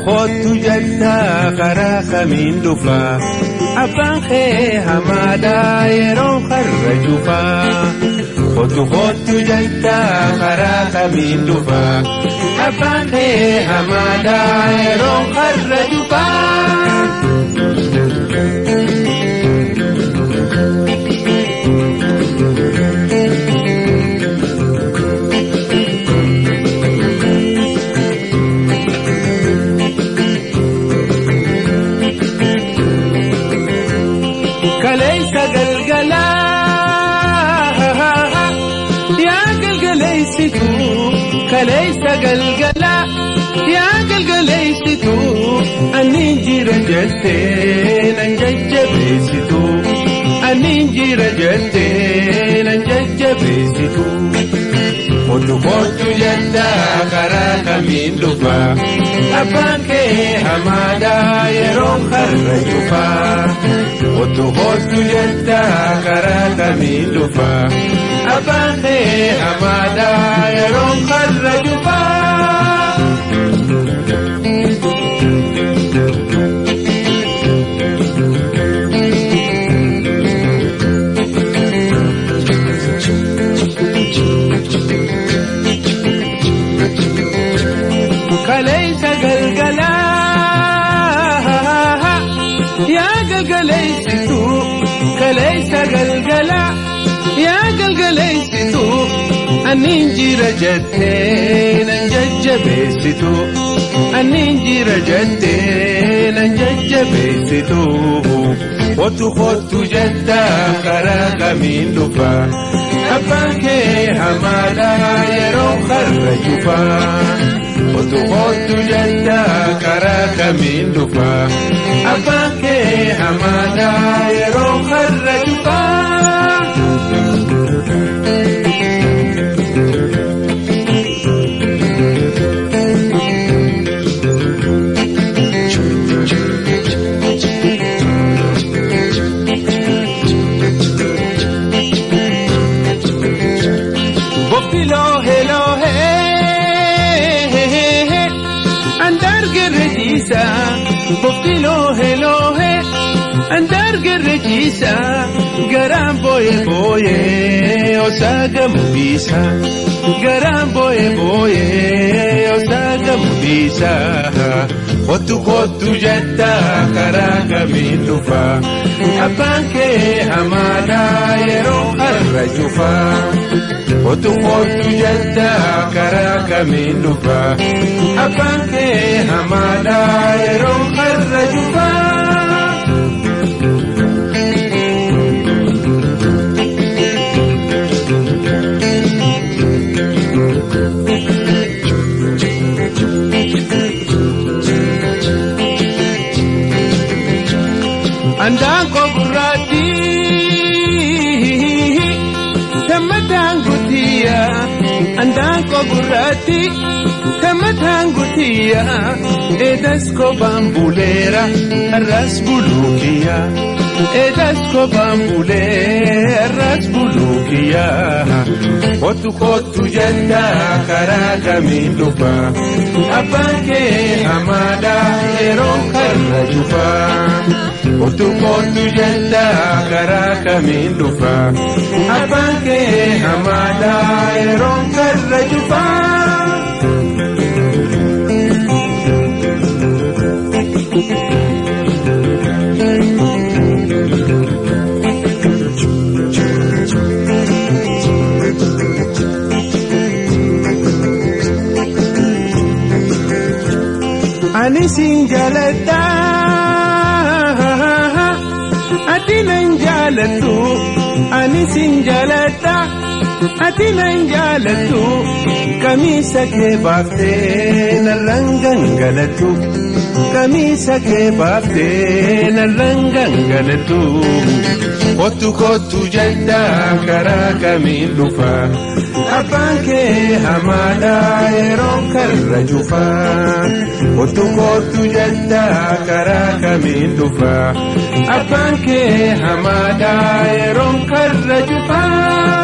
kootu jettaa karaa kamiin dhufaa abbaan kee hamaadhaa yeroo har'a cufaa kootu kootu jettaa karaa kamiin dhufaa abbaan kee hamaadhaa yeroo har'a cufaa. kaleessa galgalaa yaa galgaleessitu kaleessa galgalaa yaa galgaleessitu anniin jira jettee nan jajjabeessitu anniin jira jettee nan jajjabeessitu. Kootu kootu jettaa karaa kamiin dhufaa abbaan kee hamaadhaa yeroo har'a cufaa. Kootu kootu jettaa karaa kamiin dhufaa abbaan kee hamaadhaa yeroo har'a cufaa. kaleessa galgalaa yaa galgaleessitu kaleessa galgalaa yaa galgaleessitu anniin jira jettee nan jajjabeessitu anniin jira jettee nan jajjabeessitu kootu kootu jettaa karaa kamiin dhufaa abbaan kee hamaadhaa yeroo har'a cufaa. Kootu kootu jettaa karaa kamiin dhufaa abbaan kee hamaadhaa yeroo har'a cufaa. Bobbiloo heloo hee. andargerrejiisa boqqiloo heloohe andargerrejiisa garaan booye booye osaaga mubiisa garaan booye booye osaaga mubiisa kottu kottu jetta karaa kamiin dhufa abbaan kee hamaadhaa yeroo har'a cufa kottu kottu jetta karaa kamiin dhufa abbaan kee hamaadhaa yeroo har'a cufa. Andaanko gurraatti tammataan gutiyya andaanko gurraatti tammataan gutiyya eedas kophaan buleera arras buluukiyya eedas kophaan bulee arras buluukiyya kottu kottu jetta karaa kamiin dhufa abbaan kee hamaadhaa yeroo karra cufa. Kottu kottu jetta karaa kamiin dhufa abbaan kee hamaadhaa yeroo karra cufa. Ani siin jaaladha. Ati nan jaalattu ani sin jaaladha ati nan jaalattu kamiisa kee baaftee narraan gangalattu kamiisa kee baaftee narraan gangalattu kottu kottu jedha karaa kamiin dhufa abbaan kee hamaadhaa yeroo karra cufa kottu kottu jedha karaa kamiin dhufa abbaan kee hamaadhaa yeroo karra cufa.